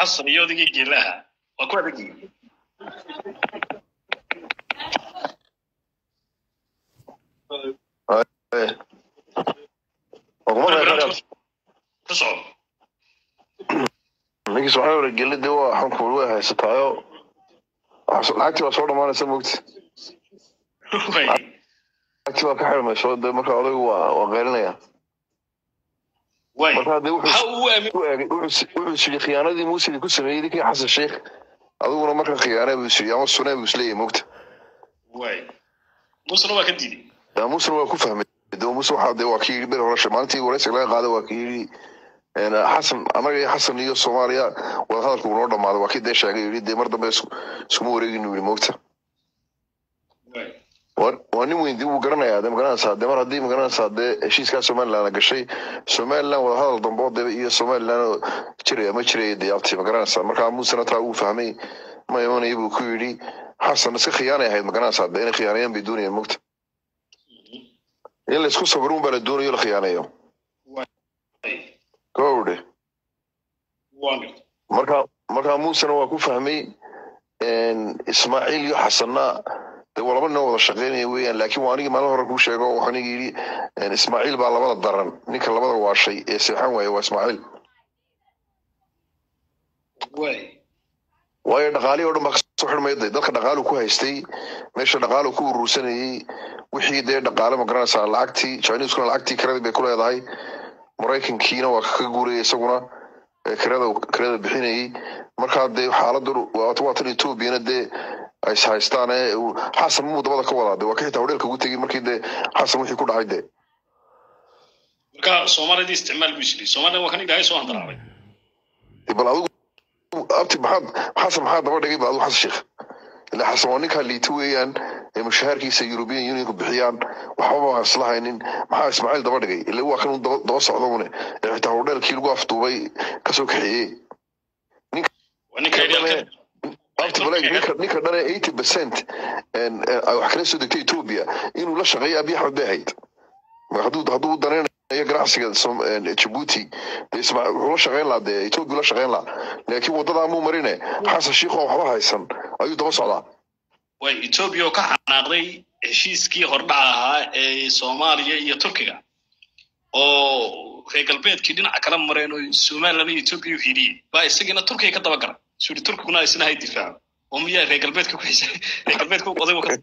xasan iyo odaygii geelaha waa ku adag yihiin ku soco ninkii soo hore gelida waa xunku way haysataayo lacagtii waa soo dhamaanaysa mogti way lacagtii waa ka xirmayso de marka odaygu waa waa qeylinaya way marka de wuxuu waxa uu aamin u eegay wuxuu wuxuu siri khiyaanadii muusidi ku sameeyey ninkii xasan sheikh adiguna marka khiyaane buu siri ama sunee buu isleeyahay mogta way musna waa ka diiday yaa muusena waa ku fahmay de muuse waxaa de waa kii yidhi beri horasha maalintii waraysiga laga qaaday waa kii yidhi een, xasan annaga iyo xasan iyo soomaaliya wadahadalku uu noo dhamaaday waa kii dee sheegay yidhi dee mar dambe isku- iskuma wareegin yidhi mogta way waa waa nin weyn dib uu garanayaa de magaranaysaa de mar haddii magaranaysaa dee heshiiskaa somaliland gashay somaliland wadahadal dambe oo de iyo somaliland oo jiraya ma jiraya de abti magaranaysaa markaa muusena taa uu fahmay ma imanaya buu ku yidhi xasan iska khiyaanay ahayd magaranaysaa de inay khiyaanayaan bay doonayaan mogta in laysku sabro un baa la doonayo la khiyaaneeyo way gowdhe waa garta marka markaa muusena waa ku fahmay een, ismaaciil iyo xasanna de waa laba nin oo wada shaqeynaya weeyaan laakiin waa anigii maalin hore kuu sheego oo waxaan yidhi een, ismaaciil baa labada daran ninka labada waashay ee seexan waaya waa ismaaciil way waayo dhaqaalihii oo dhan baa kasoo xidhmaya de dadka dhaqaalu ku haystay meesha dhaqaalu ku urursanayey wixii dee dhaqaale ma garanaysaa lacagtii chineseskuna lacagtii kiradii bay ku leedahay maraykankiina waa ka guuraya isaguna ee kirada kirada bixinayey markaa dee xaaladdu waata waatan etoobiyana dee ay is haystaan ee uu- xasan muu dabada ka wadaa de waa ka xitaa hodheelka ugu tegey markii dee xasan wixii ku dhacay dee marka soomaalidii isticmaal buu isli soomaalida waa kan ilaahay soo handaraabay dee bal adigu abti maxaad xasan maxaa daba dhigay bal adigu xasan sheekh ilaa xasan waa ninkaa liita weeyaan ee mushaharkiisa european unionku bixiyaan waxbaba aan isla haynin maxaa ismaaciil daba dhigay ila waa kan uu daba daba socda une ee xitaa hodheelkii lagu afduubay kasoo kaxeeyey waa ninka idealka abti baleeg ninka ninka dhan ee eighty percent ay wax kala soo degtay ethiopia inuu la shaqeeyo abiy axmed bay ahayd Ma hadduu hadduu u danaynayo ganacsiga Som- een, Djibouti dee isma wuxuu la shaqeyn lahaa dee Ethiopia la shaqeyn lahaa laakiin wadadaa muu marine xasan shiikh oo waxba haysan ayuu daba socdaa way etoobiya oo ka xanaaqday heshiiskii hordhaca ahaa ee soomaaliya iyo turkiga oo reer galbeedkii dhinaca kala mareen oo somaliland iyo etoobiya u hiiliyey baa isagiina turkiga ka daba gara suri turkiguna isna hay difaaco oo miyaa reer galbeedka ku xisay reer galbeedka odaygu ka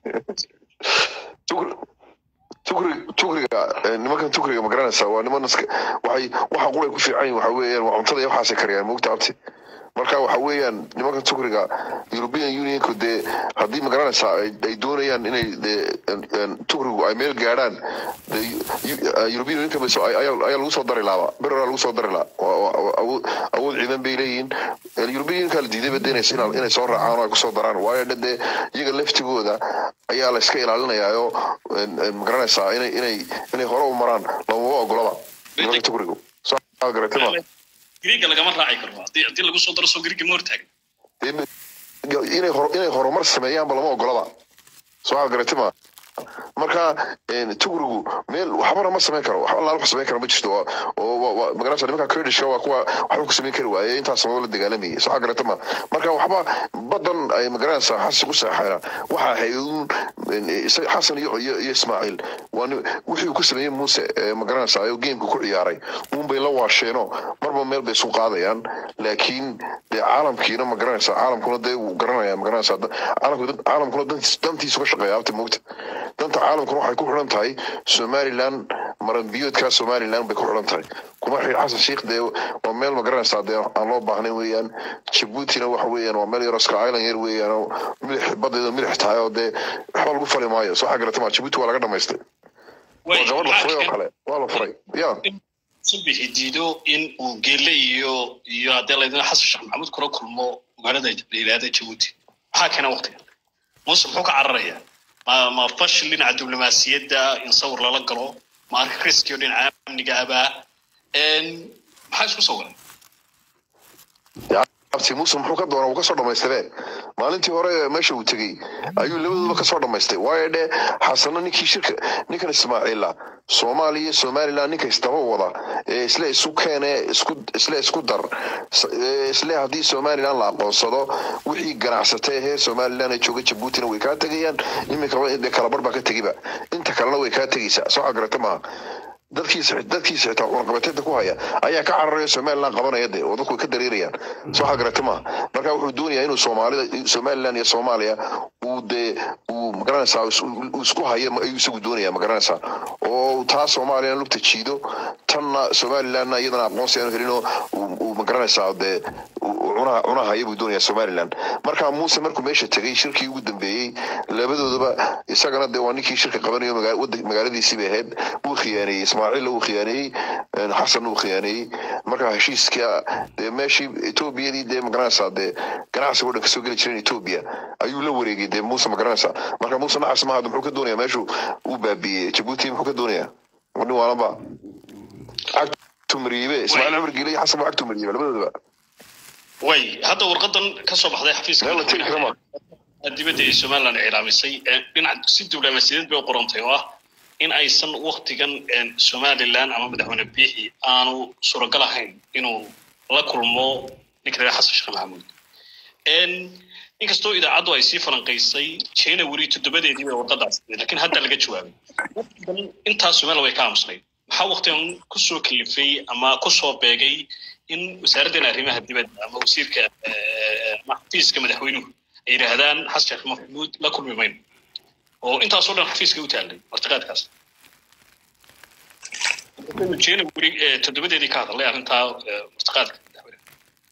Tukri- tukri- tukriga eh, nimankan tukriga ma garanaysaa waa niman iska waxay waxa qulay ku fiican yihin waxa weeyaan waa cuntada iyo waxaasay kariyaan moogta abti marka waxa weeyaan nimankan tukriga european unionku dee haddii ma garanaysaa ay ay doonayaan inay dee een, een, tukrigu ay meel gaadhaan dee Eu- eh, european unionka bas- ay- ayaa ayaa lagu soo dari lahaa bereraa lagu soo dari lahaa Waa- waa- waa awood awood ciidan bay leeyihiin Eh, european unionka la diiday ba dee inay inay- inay soo raacaan oo ay kusoo daraan waayo de dee iyaga laftigooda ayaa la iska ilaalinayaayo ma garanaysaa inay inay inay hore u maraan lamama ogolaba nimanka tukrigu soo garatay ma griiga lagama raaci karo haddii haddii lagu soo daro soo griiga ma hortaagan Dee inay hor inay horumar sameeyaanba lama ogolaba soo garatay ma marka een, tukrigu meel waxbana ma samayn karo wax allaala wax samayn kara ma jirto oo- oo waa- waa- ma garanaysaa nimanka kurdishka waa kuwa waxba ku samayn kari waaye intaas sanado la dagaalamayay soo garatay ma marka waxba badan ay ma garanaysaa xasan ku seexayna waxa ahayd uun een, isa- xasan iyo iyo iyo ismaaciil waa nin- wixii uu ku sameeyey muuse ee ma garanaysaa ayuu geemka ku ciyaaray uun bay la waasheeno marba meel bay isu qaadayaan laakiin dee caalamkiina ma garanaysaa caalamkuna dee wuu garanaya ma garanaysaa da- caalamku dad- caalamkuna dantiis- dantiisu ka shaqeeya abti moogta danta caalamkuna waxay ku xidhan tahay somaliland maranbiyoodka somaliland bay ku xidhan tahay kuma xidh xasan sheikh dee waa meel ma garanaysaa dee aan loo baahnayn weeyaan jabuutina waxa weeyaan waa meel yaro ska island yar weeyaan oo milix badeeda milix tahay oo dee waxba lagu fali maayo soo xagarata ma jabuuti waa laga dhamaystay waa gabadh la furay oo kale waa la furay ya subixi diido in uu geelle iyo iyo haddii laydin xasan sheekh maxamuud kula kulmo magaalada la yidhaahda jabuuti maxaa keena waqtigan muuse muxuu ka cararayaa ma ma fashil dhinaca diblomaasiyadda in sawir lala galo ma arka riskiyo dhinaca amniga abaa maxaa isku sawiran abti muuse muxuu ka doona uu kasoo dhamaystiree maalintii hore meesha uu tegey ayuu labaduba kasoo dhamaystay waayo dhe xasano ninkii shirka ninkan ismaaciila soomaaliya iyo somaliland ninka isdaba wada ee isle isu keene isku isle isku dar s- ee isle haddii somaliland la aqoonsado wixii ganacsatay ee reer somaliland ee jooga jabuutina way kaa tegayaan iminkaba dee kalabar baa ka tegiba inta kalena way kaa tegaysaa soo xagarata maaha dadkiisa dadkiisa xitaa cunaqabateeda ku haya ayaa ka cararaya somaliland qabanaya de oo dadku way ka dareerayaan soo xagarata maaha marka wuxuu doonayaa inuu soomaalida somaliland iyo soomaaliya uu dee uu magaranaysaa is- uu isku hayo ma- ayuu isagu doonaya magaranaysaa oo taa soomaaliya lugta jiido tanna somalilandna iyadana aqoonsi aanu helinoo uu- uu magaranaysaa dee uu cunaha cunaha haya buu doonaya somaliland marka muuse markuu meesha tegey shirkii ugu dambeeyey labadoodaba isagana dee waa ninkii shirka qabanayo maga- wada- magaaladiisii bay ahayd wuu khiyaaneeyey ismaaciilla wuu khiyaaneeyey een, xasan wuu khiyaaneeyey marka heshiiska dee meeshii etoobiyadii dee magaranaysaa dee ganacsiga oo dhan kasoo geli jireen etoobiya ayuu la wareegay dee muuse magaranaysaa marka muuse nacas maaha muxuu ka doonaya meeshuu uu baabiiyey jabuuti muxuu ka doonaya wadhin waanaba cagtu mariibe ismaaciil cumar giile iyo xasan baa cagtu mariibe labadoodaba way hadda warqadan ka soo baxday xafiiska meel la tegi kara ma dibadda ee somaliland cilaamisay ee dhinac si diblomaasiyadeed bay u qorantay oo ah in aysan waktigan een, somaliland ama madaxweyne biixi aanu suuragal ahayn inuu la kulmo ninka reer xasan sheekh maxamuud Een, inkastoo idaacaddu ay sii falanqaysay january toddobadeedii bay warqadaas laakiin hadda laga jawaabay Waqtigan intaas somaliland way ka aamusnayd maxaa waktigan kusoo kalifay ama kusoo beegay in wasaaraddan arrimaha dibadda ama wasiirka eh, ama xafiiska madaxweynuhu ay yidhaahdaan xasan sheekh maxamuud la kulmi mayno oo intaasoo dhan xafiiska u taallay martiqaadkaas january eh, toddobadeedii ka hadlay arrintaa eh, martiqaadka madaxweynaha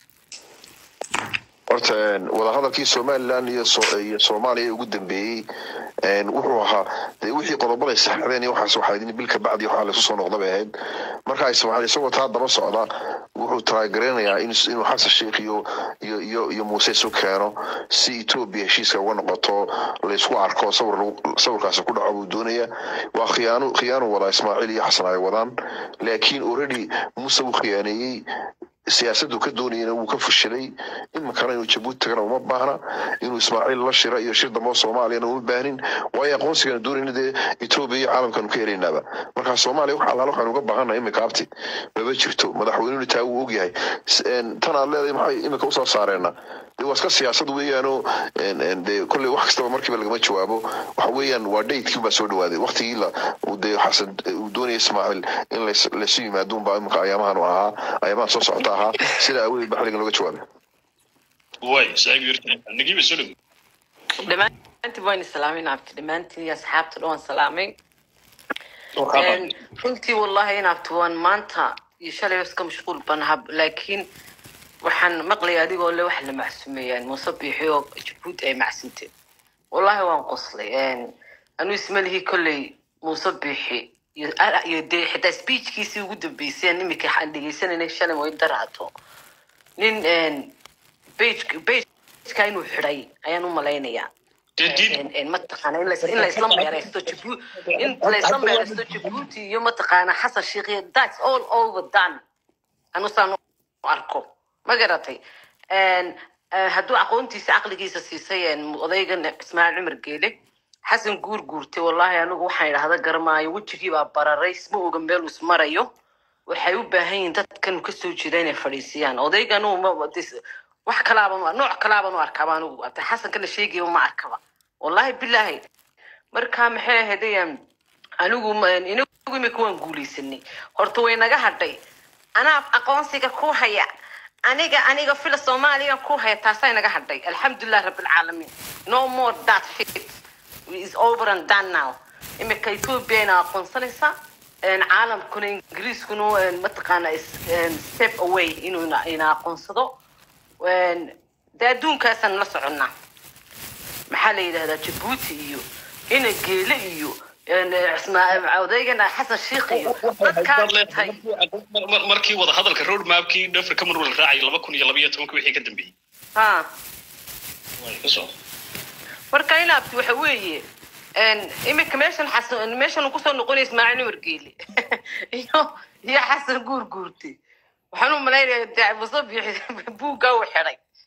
horta een, wadahadalkii somaliland iyo so- iyo soomaaliya ugu dambeeyey een, wuxuu ahaa dee wixii qodobada ay saxdeen iyo waxaas waxaa idin bil ka bacdi waxaa laysu soo noqda bay ahayd marka ismaaciil isagoo taa daba socda wuxuu taageeranayaa in inuu xasan sheikh iyo iyo iyo iyo muuse isu keeno si etoobiya heshiiska uga noqoto laysku arko sawir lagu- sawirkaasi ku dhaco buu doonaya waa khiyaano khiyaanu wadaa ismaaciil iyo xasan ay wadaan laakiin already muuse wuu khiyaaneeyey siyaasaddu ka doonayana wuu ka fashilay iminkana inuu jabuuti tagana uma baahna inuu ismaaciil la shira iyo shir dambe oo soomaaliyana uma baahnin waayo aqoonsigana doonayna dee etoobiya iyo caalamkanu ka helaynaaba marka soomaaliya wax allaala waxaanu uga baahannahay iminka abti maba jirto madaxweynenu taa wuu ogyahay S- een, tan aad leedahay maxay iminka usoo saareena dee waa iska siyaasad weeyaanoo een, een, dee kolley wax kastaba markiiba lagama jawaabo waxa weeyaan waa daydkii baa soo dhawaaday waqtigii la uu dee xasan uu doonaya ismaaciil in lays- laysu yimaado unbaa iminka ayaamahan u ahaa ayaamahan soo socota ahaa sida awadeed ba xilligan looga jawaabay way saaxiib yurta nagiiba soo dhow dhammaantiin waan islaamin abti dhammaantiin iyo asxaabta dhan waan salaamay Een, runtii wallahi inaabti waan maanta iyo shalay iska mashquul banaha laakiin waxaan maqlaya adigoo le wax la macsumeeyaan muuse biixi oo jabuuti ay macsunteen wallahi waan qoslay Een, anuu ismalihii kolley muuse biixi iyo ah, iyo dee xitaa speechkiisii ugu dambeysay imika aan dhegeysanayna shalay way daraato nin een, page pageka inuu xidhay ayaan u malaynayaa Did- En- en mataqaana in lais- in laisla meereysto Jibu- in laisla meereysto jabuuti iyo mataqaana xasan sheikh iyo that's all over done anu saan u arko ma garatay En, eh, hadduu aqoontiisa caqligiisa siisay en, odaygan ismaaciil cumar geele xasan guur guurtay wallahi anigu waxaan idhahda garamaayo wejigii baa bararay isma oga meel uu ismarayo waxay u baahan yihiin dadkan kasoo jeeda inay fadhiisiyaan odaygan uu ma- dis- wax kalaaba ma- nooc kalaaban u arkaaba anigu ata xasanka la sheegaya ma arkaba wallahi bilaahi marka maxay ahaydeen anigu ma- inagu imika waan guuleysanay horta way naga hadhay anaa aqoonsiga ku haya aniga aniga fila soomaaliya ku haya taasay naga hadhay alxamdulilah rabilcaalamiin no more that shit is over and done now imika ethiopia ina aqoonsanaysa een, caalamkuna ingiriiskuna een, mataqaana is- een, step away inuu ina- ina aqoonsado Een, dee adduunkaasaan la soconnaa maxaa la yidhahdaa jabuuti iyo ina geele iyo een, ismaa- odaygana xasan sheikh iyo dadkaa dhintay Mar- mar- markii wada hadalka road mapkii africa marwal raacay laba kun iyo labaiyo tobanka wixii ka dambeeyey ha Way, ka soo marka inaabti waxa weeye een, imika meeshan xasan meeshan uu kusoo noqonaya ismaaciil umar geele iyo iyo xasan guur guurtay waxaan u malaynaya dee muuse biixi buuggaa u xidhay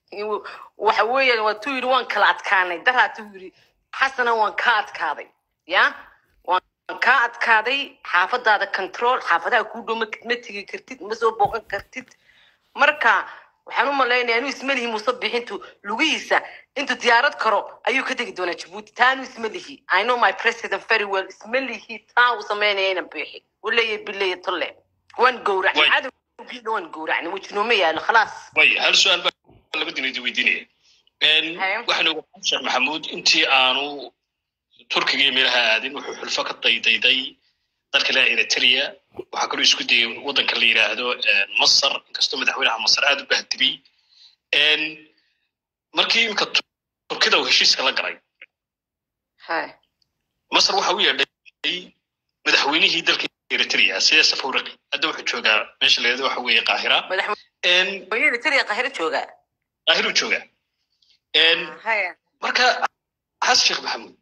waxa weeyaan waa tuu yidhi waan kala adkaanay daraatuu yidhi xasana waan ka adkaaday ya waan kaa adkaaday xaafadaada control xaafadaha kuu dhow ma ma tegi kartid ma soo booqan kartid marka waxaan u malaynayaa inuu ismelihi muuse bixintu lugihiisa intuu diyaarad karo ayuu ka tegi doonaa jabuuti taanu ismelihi i know my president very well ismelihi taa uu sameynaya ina bixi u leeyahay bileeya tolle waan gowracnay Way. cadowgiina waan gowracnay wejinooma yaalo khalaas way hal su-aal baa laba dinaydi weydiinaya Haye. waxaan ogaa sheekh maxamuud intii aanu turkiga iyo meelaha aadin wuxuu xulfo ka daydayday dalka laa eritrea waxaa kaloo isku dayay waddanka la yidhaahdo masar inkastoo madaxweynaha masar aada u bahdibay markii imika turkida uu heshiiska la galay Haye. masar waxa u yeedhay madaxweynihii dalka eritrea sida safaraqi hadda wuxuu joogaa meesha la yidhahdo waxa weeye qaahira madaxweyne tiriya qahiro jooga qaahiruu joogaa Haye. marka xasan sheekh maxamuud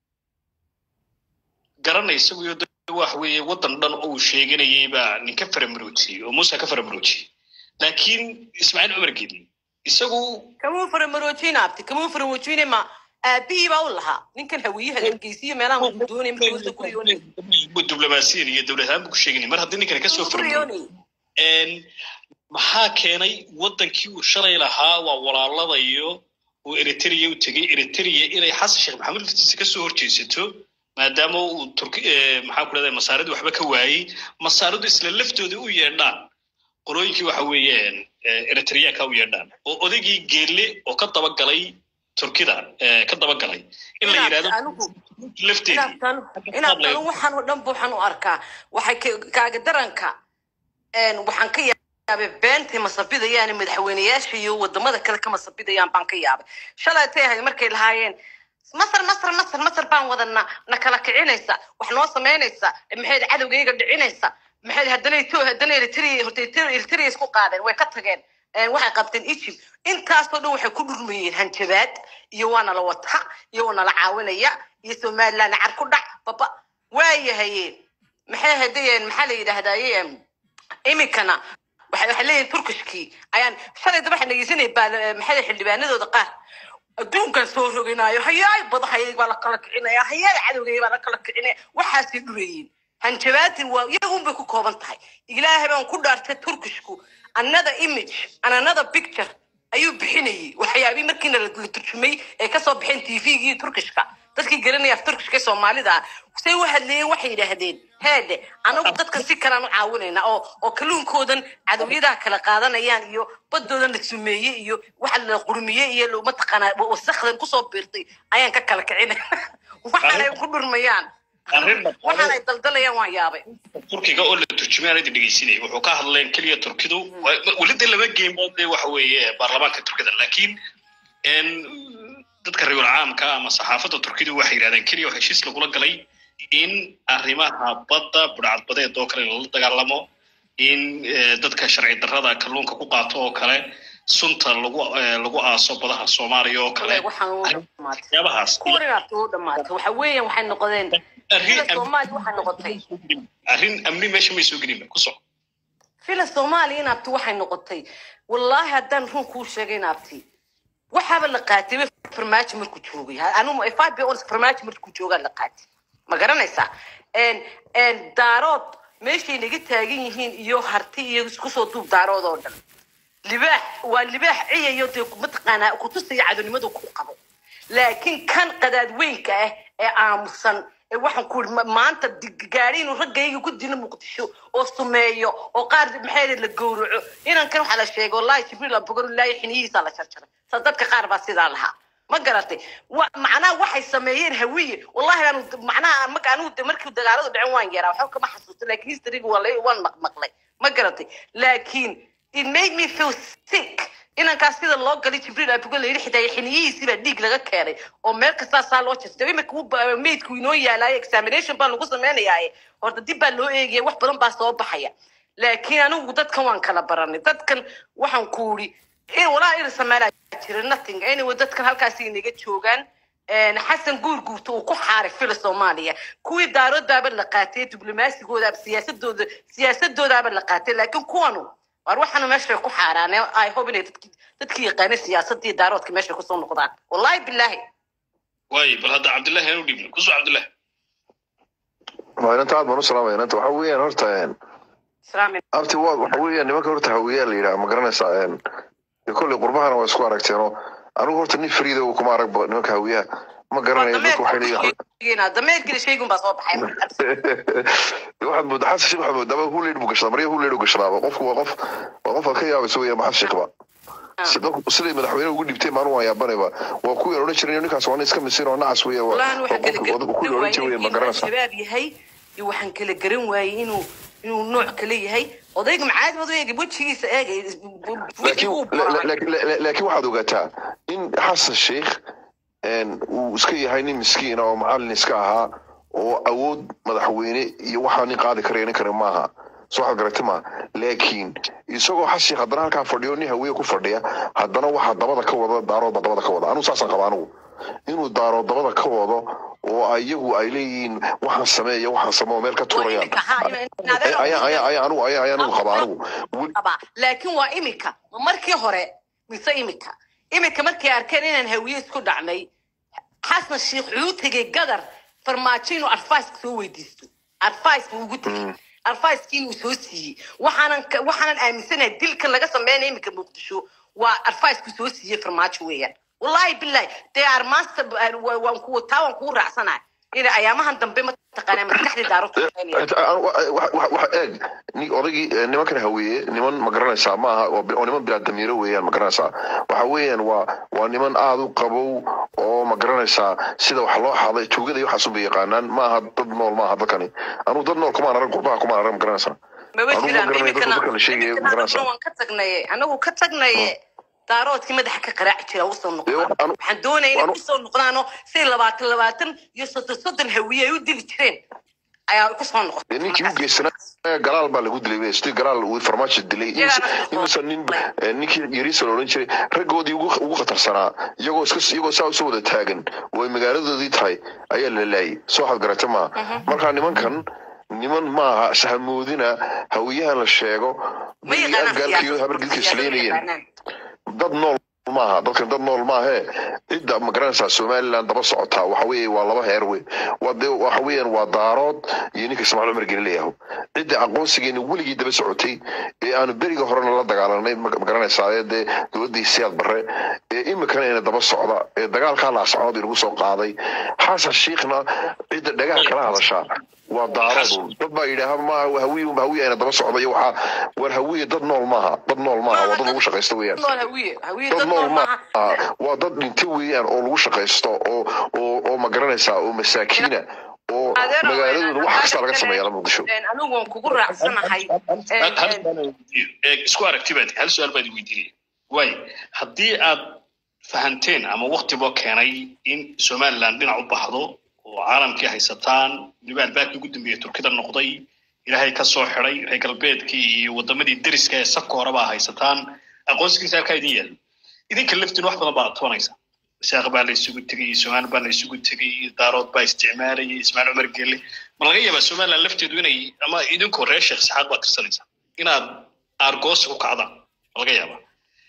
garanay isaguyo de waxa weeye waddan dhan oo uu sheeganayay baa nin ka faramaroojiyey oo muuse ka faramaroojiyey laakiin ismaaciil cumar geli isagu kamuu faramaroojina abti kamuu faramaroojine ma aabihii baa u lahaa ninkan hawiyaha hargeysiyo meelaha uu doonay markuu ku riyoonay diblomaasiyan iyo dowlad ahaan buu ku sheeganay mar haddii ninkan kasoo ku faramaroojiyey riyoonay maxaa keenay waddankii uu shalay lahaa waa walaaladayo uu eritrea u tegey eritrea inay xasan sheekh maxamuud laftiisa kasoo horjeesato maadaama uu turki eh, maxaa ku dhahda masaaridu waxba ka waayey masaaridu isla laftooda u yeedhaan qolooyinkii waxa weeyaan eh, eritreanka u yeedhaan oo odaygii geelle oo ka dabagalay turkida eh, ka dabagalay in la Inaad yidhahdo anigu lafteedii inaad inaad tanu waxaan oo dhan buuxan u arkaa waxay ka- kaaga daranka een, waxaan ka yaabay beentay masabidayaan madaxweyneyaasha iyo wadamada kale ka masabidayaan baan ka yaabay shalay tay ahayd markay lahaayeen masar masar masar masar baan wadana na kala kicinaysa wax noo samaynaysa maxayd cadowgayga dhicinaysa maxayd haddana ito haddana eritrea horta Eritrea- eritrea isku qaadeen way ka tageen Een, waxay qabteen egypt intaasoo dhan waxay ku dhurmayeen hanjabaad iyo waa nala wata iyo waa nala caawinaya iyo somaliland car ku dhac baba waayahaye maxay hadayeen maxaa la yidhaahdaye iminkana waxay waxay leeyihin turkishkii ayaan shalay daba waxaan dhegeysanay baa maxay xildhibaanadooda qaar adduunkan soo roginaayo hayaay badahayay baa la kala kicinaya hayaay cadowgay baa la kala kicinaya waxaasay dhureeyeen hanjabaadin waa iyagun bay ku kooban tahay ilaahay baan ku dhaartay turkishku another image and another picture ayuu bixinayay waxyaabihii markiina la la turjumay ee kasoo baxeen tvgii turkishka dadkii garanaya af turkishka ee soomaalida ah say u hadleeyeen waxay yidhaahdeen heede anagu dadka si kalaan u caawinayna oo oo kalluunkoodan cadowyadaha kala qaadanayaan iyo badoodan la sumeeyey iyo waxa la qurmiyey iyo lo- mataqaanaa wasakdan kusoo biirtay ayaan ka kala kicinay waxaanay ku dhurmayaan Arrin dhaqaale- waxaanay daldalayaan waan yaabay turkiga oo la turjumay aanadi dhegeysinay wuxuu ka hadleen keliya turkidu wa- welida lama geynba de waxa weeye baarlamaanka turkida laakiin en, dadka reer caamka ama saxaafadda turkidu waxay yidhahdeen keliya oo heshiis lagula galay in arrimaha badda budhcadbadeed oo kale lala dagaalamo in eh, dadka sharci darrada kalluunka ku qaato oo kale sunta lagu eh, lagu aaso badaha soomaaliya oo kale waxaan u dhamaatay waxyaabahaas kuwan inaad u dhamaatay waxa weeyaan waxay noqdeen arrin sida soomaaliya waxay noqotay arrin amni meesha may soo gelinba ku soco filan soomaaliya inaabti waxay noqotay wallaahi haddaan run kuu sheegay inaabti waxaaba la qaatay ba farmaajo markuu joogay anu five ons farmaajo markuu joogaa la qaatay ma garanaysaa En- en daarood meeshay naga taagan yihiin iyo harti iyo isku soo duub daarood oo dhan libaax waa libaax ciyayo dee mataqaanaa kutusaya cadonimadu ku qabo laakiin kan qadaadweynka ah ee aamusan ee waxaan ku ii maanta dig- gaari inuu raggayga ku dilo muqdisho oo sumeeyo oo qaar maxay la gowraco inankan waxaa la sheegay wallahi jibriil abugaro ilaahi xiniyihiisa la jarjaray sa dadka qaar baa sidaa lahaa ma garatay wa macnaha waxay sameeyeen hawiye wallahi aanu macnaha marka anigu de markii dagaaladu dhacen waan yaraa waxba kama xasuusto laakiin historyga waa la- waan maq- maqlay ma garatay laakiin it made me feel sick inankaas sida loo galay jibriil abugo la yidhi xitaa xiniyihiisii baa dhiig laga keenay oo meel kastaa saa loo jirtay imika uu ba- meydku inoo yaalaayo examination baa lagu sameynayaaye horta dib baa loo eegaya wax badan baa soo baxaya laakiin anigu dadkan waan kala baranay dadkan waxaan ku uri in walaa ina sameelaa jira nothing anyway dadkan halkaasi inaga joogaan een, xasan guurguurta uu ku xaaray fila soomaaliya kuwii daaroodaaba la qaatay diblomaasigoodaba siyaasadooda siyaasadoodaaba la qaatay laakiin kuwanu waar waxaanu meesha ku xaaraane i hope inay dadki dadkii yaqaana siyaasadii daaroodka meesha kusoo noqdaan wallahi bilaahi waay bal hadda cabdillahi aanu dhiibno kusoo cabdillahi waa inanta aad baan u salaamaya inanta waxa weeyaan horta islaami abti waa waxa weeyaan nimanka horta hawiyaa la yidhaha ma garanaysaa dee kolley qurbahana waa isku aragteenoo anigu horta nin fariida uu kuma arag ba nimanka hawiyaha ma garanayo dadku waxay leeyihin dameerkii shaygun baa soo baxay waxaad moodaa xasan sheekh waxaad moodaa huleyd buu gashadaa marya huleyd u gashadaaba qofku waa qof waa qof aad ka yaabayso weeyaan maxamed sheekhba Sida- siday madaxweyne ugu dhibtay maalin waa yaabanayba waa kuwii aan odhan jiray ninkaas waa nin iska misiin oo nacas weeya waa wallahi waxaan kala qofka garan kuwii odhan jiray weeyaan ma waayey inuu garanaysaa shabaab yahay iyo waxaan kala garan waayey inuu inuu nooc kale yahay odayga macaadi badu eegay wejigiisa eegay laakiin wejiguu la- la- buraa la- la- laakiin waxaad ogaataa in xasan sheikh een, uu iska yahay nin miskiin ah oo macallin iska ahaa oo awood madaxweyne iyo waxaa nin qaadi karaya nin kale maaha soo waxaad garatay ma laakiin isagoo xasan sheikh haddana halkaa fadhiyo nin hawiye ku fadhiya haddana waxaa dabada ka wada daarooda dabada ka wada anigu saasaan qaba anigu inuu daaro dabada ka wado oo ayagu ay leeyihiin waxaan sameeya waxaan sameeyo meel ka tuurayaan ayaa ayaa ayaa anigu ayaa ayaa anigu qaba anigu Weli- qabaa laakiin waa imika ma markii hore mise imika imika markay arkeen inaan hawiye isku dhacnay xasan sheikh wuxuu tegay gadar farmaajo inuu advice soo weydiisto advice buu ugu tegay advice-kii inuu soo siiyey waxaanan ka- waxaanan aaminsanahay dilka laga sameynaya imika muqdisho waa advice-ku soo siiyey farmaajo weeyaan wallahi billahi dee armaasta waan ku taa waan kuu raacsanahay in ayaamahan dambe mataqaanaa maskaxdii daaro ku waxa eeg ni odaygii eh, nimankan haweeye niman ma garanaysaa ma aha oo bi- oo niman bilaadamiiro weeyaan ma garanaysaa waxa weeyaan waa waa niman aad u qabow oo ma garanaysaa sida wax loo xaday tuugada iyo waxaas unbay yaqaanaan ma aha dad nool ma aha dadkani anugu dad nool kumaan arag qurbaha kumaan arag ma garanaysaa maba Anugu ma jiraan garanayo dadka imikana dadka la sheegayo ma imikana garanaysaa anaguna waan ka tagnaye anagu ka tagnaye daaroodkii madaxa ka qaraaci jira usoo Dee noqdaan wax- anu- waxaan doonaya inay anu- kusoo noqdaano si labaatan labaatan iyo soddon soddon hawiye ay u dili jireen ayaa kusoo dee noqotay ninkii u markaas. geysanaa galaal baa lagu dilay sidii galaal uu farmaajo dilay Iyagaana imise- soo- imise nin eh, ninkii yariisa la odhan jiray raggoodii ugu ugu khatarsanaa iyagoo iska iyagoo saa usoo wada taagan oo ay magaaladoodii tahay ayaa la laayay soo waxaad garata maaha marka nimankan niman maaha sahamoodina hawiyahan la sheego ma yaqaanaan gaalkiiyo siyaasad- habargilka siyaasad ma isleynayeen yaqaanaan. dad nool maaha dadkan dad nool maahe cidda ma garanaysaa somaliland daba socotaa waxa weeye waa laba heer wey waa dee waxa weeyaan waa daarood iyo ninka ismaaciil cumar geni leeyaho cidda aqoonsigeena weligii daba socotay ee aanu beriga horena la dagaalanay ma ma garanaysaa ee dee dowladdii siyaad barre ee imikana ina daba socda ee dagaalkaa laascood inagu soo qaaday xasan shiikhna cidda dhagaha kala hadashaa waa daarood dad baa yidhaaha maaha hawiye hawiye ayna daba socda iyo waxaa war hawiye dad nool maaha dad nool maaha waa dad lagu shaqaysta weeyaan nool hawiye hawiye dad dad nool nool ma maaha aha waa dad dhinta weeyaan oo lagu shaqaysto oo oo oo ma garanaysaa oo masaakiina oo Adeero, magaaladooda wax kasta laga adeero, sameeyaa muqdisho een, anigu waan kugu raacsanahay een, hal een, su'aal aan weydiiyo. Ee, isku aragti baad hal su-aal baad weydiinaya waay haddii aad fahanteen ama waktiba keenay in somaliland dhinac u baxdo oo caalamkii haysataan weliba albaabkii ugu dambeeyey turkida noqday ilaahay ka soo xiday reer galbeedkii iyo wadamadii deriska ee safka horeba haysataan aqoonsigiisa halkaa idin yaal idinka laftiin wax badan baa tobanaysa isaaq baa la isugu tegay somaali baa la isugu tegay daarood baa isticmaalayay ismaaciil cumar gelle ma laga yaabaa somaliland lafteedu inay ama idinkoo reer sheekh saxaad baad tirsanaysa inaad aargoosi u kacdaan ma laga yaabaa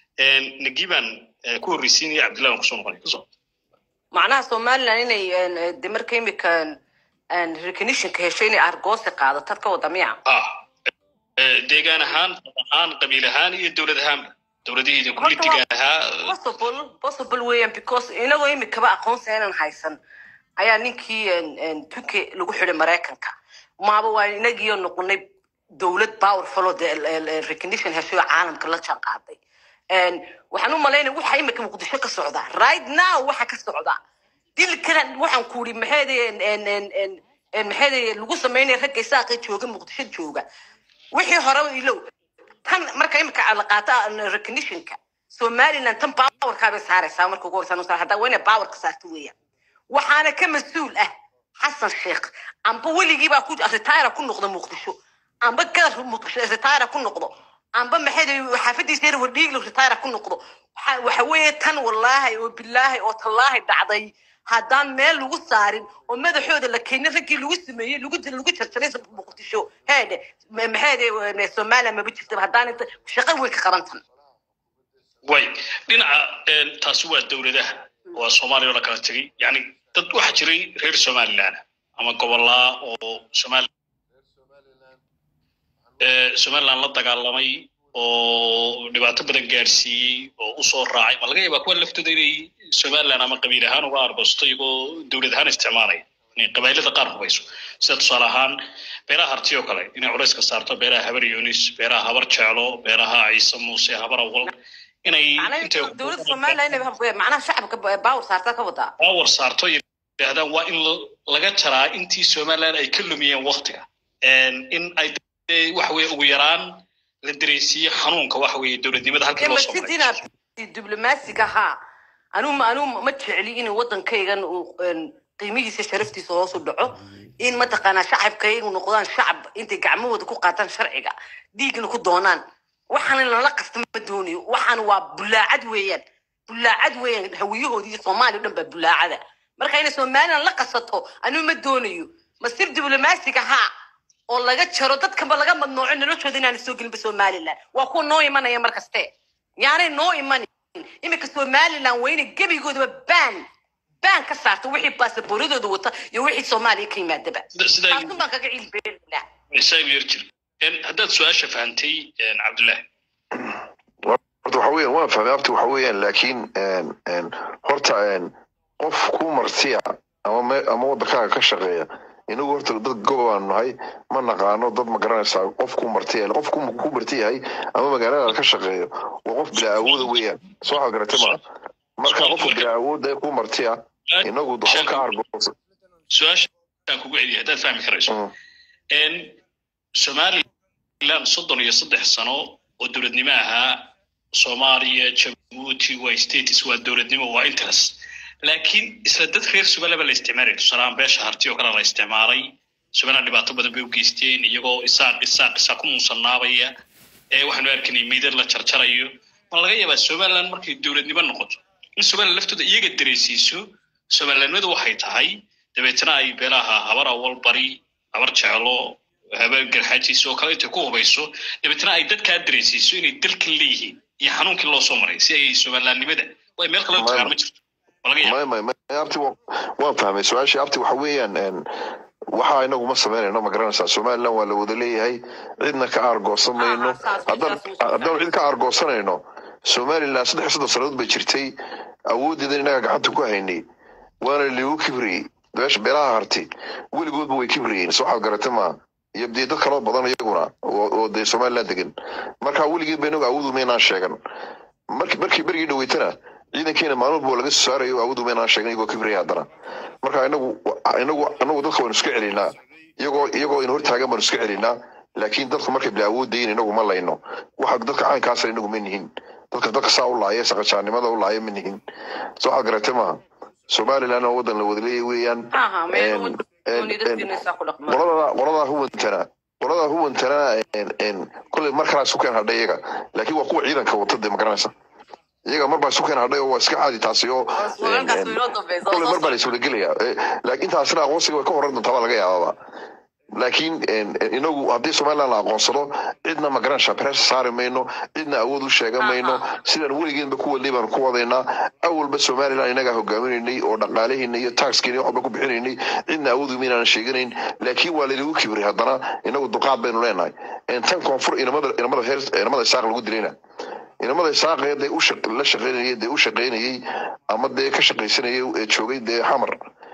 nagibaan ku horreysiinaya cabdillahi waan kusoo noqonay kusoo macnaha somaliland inay een, de marka imika een, recognitionka hesho inay argoosi qaado tad ka wada miya ah eh, deegaan ahaan dad ahaan qabiil ahaan iyo dowlad ahaanba dowladihiida kulitiga ahaa possible possible weeyaan because inagoo imikaba aqoonsi aanan haysan ayaa ninkii een, een, turkey lagu xiday maraykanka maaba waa inagiyo noqonay dowlad powerful oo de recognition heshay oo caalamka la jaan qaaday Een, waxaan u malaynaya waxa imika muqdisho ka socda right now waxa ka socda dilkan waxaan ku uri maxeede maxeede lagu sameynaya ragga isaaqa jooga muqdisho jooga wixii hore ilow tan marka imika la qaata recognitionka somaliland tan powerkaa bay saaraysaa marka ugu horeysa haddaa waa inay powerka saarto weeyaan waxaana ka mas-uul ah xasan sheekh amba weligii baa ku retire ku noqda muqdisho amba gadar muqdisho retire ku noqdo amba maxay xaafadiisa yar wardhiiglo retire ku noqdo waxa waxa weeye tan wallaahi oo bilaahi oo tallaahi dhacday haddaan meel lagu saarin oo madaxooda la keenin raggii lagu sameeyey lagu dil lagu jarjaray muqdisho heede maxay somaliland maba jirtaba haddaan inta shaqo weyn ka qaban tan way dhinaca een, taasi waa dowladaha waa soomaaliya oo la kala tegey yani dad waxaa jiray reer somaliland ama gobolaa oo somali ee, somaliland la dagaalamay oo dhibaato badan gaarsiiyey oo usoo raacay ma laga yaabaa kuwa laftooda inay somaliland ama qabiil ahaan uga argosto iyagoo dowlad ahaan isticmaalaya inay qabailada qaar hubayso sida tusaale ahaan beeraha harti oo kale inay culayska saarto beeraha habar yunis beeraha habar jeclo beeraha ciise muuse habar awal inay macnaha intay dowladda somaliland inay macnaha shacabka baawar saartaa ka wadaa power saarto yidhaahdaan waa in la- laga jaraa intii somaliland ay ka lumiyeen waktiga in ay dee waxa weye ugu yaraan la dareensiiye xanuunka waxa weye dowladnimada halkii loo soo masid maray inaad diblomaasiga haa anuu anuu ma jecli in wadankaygan uu een, qiimihiisa sharaftiisa hoos u dhaco in mataqaanaa shacabkayga inuu noqdaan shacab intay gacmahooda ku qaataan sharciga dhiigna ku doonaan waxaan in lala qasta ma doonayo waxaan waa bulaacad weeyaan bulaacad weeyaan hawiyahoodii iyo soomaaliya o dhan baa bulaacada marka inay somaliland la qasato anuu ma doonayo masir diblomaasiga haa oo laga jaro dadkaba laga madnooco noloshooda inaana soo gelinba somaliland waa kuwa noo imanaya mar kaste yaanay noo imanin iminka somaliland waa inay gebigoodaba baan baan ka saarta wixii baasaboorradooda wata iyo wixii soomaaliya ka yimaadaba Sida- sidaa taasun baan kaga cilbeelina isaga yar jir En, haddaad su-aasha fahantay en, cabdullahi horta waxa weeyaan waan fahmay abti waxa weeyaan laakiin een, een, horta een, qof ku martiya ama me ama wadankaaga ka shaqeeya inagu horta dad gobobaanu nahay ma naqaano dad ma garanaysaa qof ku martiya qof ku ku marti yahay ama magaalada ka shaqeeyo waa qof bilaa awooda weeyaan soo waxaad garatay ma marka qofka bilaa awooda ee ku martiya inagu waxba ka argoosa su-aashaan kugu celiyay haddaad fahmi karayso Mm. En, somaliland soddon iyo saddex sano oo dowladnimo ahaa soomaaliya jabuuti waa status waa dowladnimo waa interest laakiin isla dad reer somaliland baa la isticmaalay tusaalahaan beesha harti oo kale la isticmaalay somaliland dhibaato badan bay u geysteen iyagoo isaaq isaaq isaaq ku muusanaabaya ee waxaanu arkanay meydad la jarjarayo ma laga yaabaa somaliland markay dowladnimo noqoto in somaliland laftooda iyaga dareensiiso somalilandnimadu waxay tahay dabeetana ay beelaha habar awal bari habar jeclo habar garxaajiis oo kale intay ku hubayso dabeetana ay dadkaa dareensiiso inay dalkan leeyihiin iyo xanuunkii loo soo maray si ay somalilandnimada way meel kale u tagaan ma jirto ma laga yaaba may may may abti wa- waan fahmay su-aashii abti waxa weeyaan een, waxa inagu ma samaynayno ma garanaysaa somaliland waa la wada leeyahay cidna ka aargoosan mayno Ah, saas- haddaan saas uu haddaan cid ka aargoosanayno somaliland saddex iyo soddon sannadood bay jirtay awooddeeda inaga gacanta ku haynay waana liigu kibriyey beesha beelaha harti weligoodba way kibriyeen soo waxaad garatay maa iyo dee dad kaloo badan iyaguna oo oo dee somaliland degan marka weligeed ba inagu awoodu maynaan sheegan markii markii berigii dhaweytana ciidankeena maalin walba waa laga soo saarayo awoodu maynaan sheegan iyagoo kibriyay haddana marka inagu inagu inagu dadka waynu iska celinaa iyagoo iyagoo in hortaagan baanu iska celinaa laakiin dadku markay bila awooddayin inagu ma layno waxa dadka caynkaasa inagu ma nihin dadka dadka saa u laaya saqajaanimada u laaya ma nihin soo waxaad garatay maaha somaliland oo wadan la wada leeyahay weeyaan aha meel En- wada en- dooni dadkiina isaa ku dhaqmaan qolada qolada huwantana qolada huwantana en en kulley mar kalaa isu keen hadhay iyaga laakiin waa kuwa ciidanka wata dee ma garanaysa iyaga mar baa isu keen hadhay oo waa iska caadi taasi oo en- walaalkaas en- inoo dambeysa kulley mar baa la iswada gelaya laakiin taasina aqoonsiga way ka horan doontaa baa laga yaababa laakiin en- en inagu haddii somaliland la aqoonsado cidna ma garanaysaa pressure saari mayno cidna awood u sheegan mayno sidaan weligeenba ku wadnay baanu ku wadaynaa awalba somaliland inagaa hogaaminaynay oo dhaqaalaheena iyo taxkeena waxba ku bixinaynay cidna awood uma inaan sheeganayn laakiin waa laynagu kibray haddana inagu duqaad baynu leenahay En tan koonfur inamada inamada heer inamada isaaq lagu dilayna inamada isaaqee dee u shaq- la shaqaynayay dee u shaqaynayay ama dee ka shaqaysanayay ee joogay dee xamar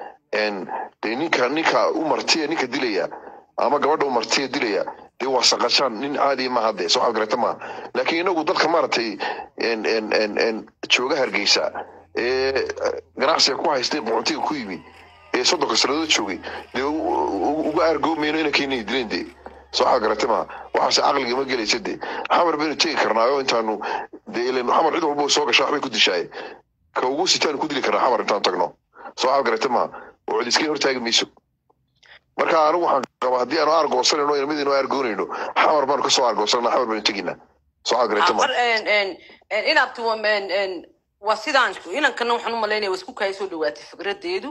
En dee ninka ninka u martiya ninka dilaya ama gabadha u martiya dilaya dee waa saqashaan nin caadi maaha dee soo waxaad garata maaha laakiin inagu dadka maaragtay en en en en jooga hargeysa ee ganacsiga ku haystay boqontiga ku yimi ee soddonka sannadood joogay dee u- u- uga aargoomayno inankeenay dileen dee soo waxaad garata maaha waxaase caqliga ma gelaysa dee xamar baynu tegi karnaayo intaanu dee ilen xamar cid walba soo gashaa waxbay ku dishaaye ka ugu sitaanu ku dili karnaa xamar intaan tagno soo waxaad garata maaha oo cid iska hortaagi mayso marka anigu waxaan qabaa haddii aanu aargoosanayno inamadiinu aargoonayno xamar baanu kasoo aargoosanana xamar baynu teginaa soo waxaad garata maaha mar inaad tuwa waa sidaan inankana waxaan u malaynaya waa isku kaya soo dhawaatay fikradeedu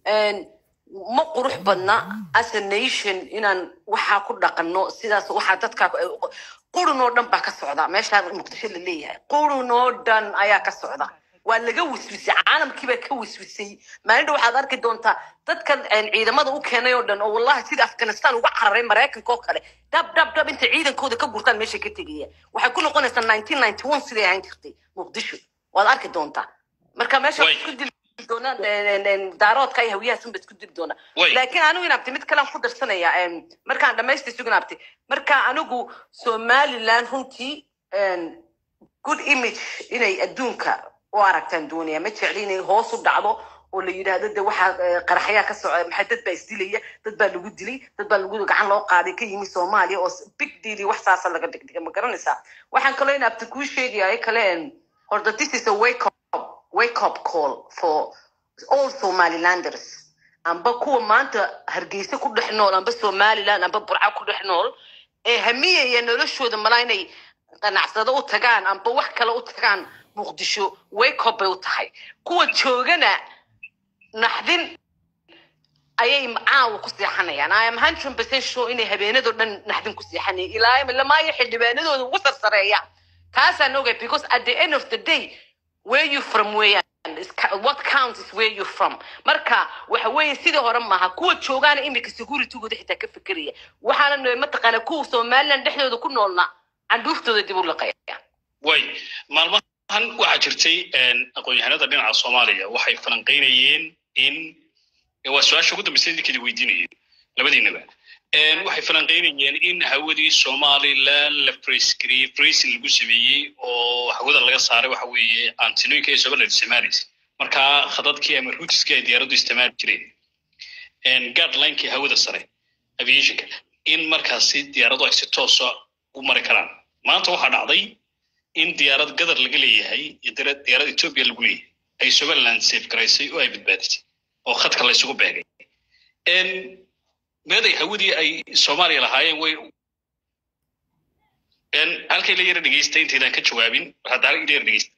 ma qurux badna as a nation inaan waxaa ku dhaqanno sidaas waxaa dadka qurun oo dhan baa ka socda meeshaan muqdisho la leeyahay qurun oo dhan ayaa ka socda waa laga wiswisay caalamkiibaa ka wiswisay maalindha waxaad arki doontaa dadkan een, ciidamada u keenay oo dhan oo wallahi sida afghanistan uga cararay maraykanka oo kale dhab dhab dhab intay ciidankooda ka gurtaan meesha ka tegaya waxay ku noqonaysaa nineteen ninety one siday ahaan jirtay muqdisho waad arki doontaa marka meesha Way. isku dili doonaan een, een, een, daaroodka iyo hawiyahaas isku dili doonaa way laakiin anigu inaabti mid kalean ku darsanaya em, markaan dhamaystay sugan abti marka anigu somaliland runtii em, good image inay adduunka u aragtaan doonaya ma jecli inay hoos u dhacdo oo la yidhaahdo de waxaa eh, qaraxyaa ka soco maxay dad baa isdilaya dad baa lagu dilay dad baa lagu gacan loo qaaday ka yimi soomaaliya oo s- big deal iyo wax saasa laga dhigdhiga ma garanaysaa waxaan kaloo in abti kuu sheegaya kale em, horta this is a wake up wake up call for all somalilanders amba kuwa maanta hargeysa ku dhex nool amba somaliland amba burca ku dhex nool ee hamiyaya noloshooda malaa inay qanacsado u tagaan amba wax kale u tagaan muqdisho wake up bay u tahay kuwa joogana naxdin ayay caawa ku seexanayaan i am hundred percent sure inay habeenadoo dhan naxdin ku seexanayaan ilaa lamaayo xildhibaanadooda ugu sarsareeya taasaan ogay because at the end of the day where you from weeyaan is ca- what counts is where you from marka waxa weeye sidii hore maaha kuwa joogaana imika securitygooda xitaa ka fekeraya waxaana mataqaana kuwa somaliland dhexdooda ku noolna candhuuftooda dib u laqaya way maalmahan waxaa jirtay een, aqoon-yahanada dhinaca soomaaliya waxay falanqaynayeen in waa su-aasha ugu dambeysay idinkadi weydiinayeen labadiinaba Een, waxay falanqaynayeen in hawadii somaliland la freesgareeyey freezing lagu sameeyey oo hawada laga saaray waxa weeye antinooyinka ee somaliland isticmaalaysa markaa khadadkii ama ruutiskii ay diyaaraddu isticmaali jireen guidelinekii hawada sare aviationka in markaasi diyaaradu ay si toosa u mari karaan maanta waxaa dhacday in diyaarad gadar laga leeyahay iyo dira- diyaarad ethiopia lagu leeyahay ay somaliland safe garaysay oo ay badbaadisay oo khadka la isugu beegay En meeday hawadii ay soomaaliya lahaayeen way En halkay la yara dhegeystay intaydaan ka jawaabin haddaala ila yara dhegeysta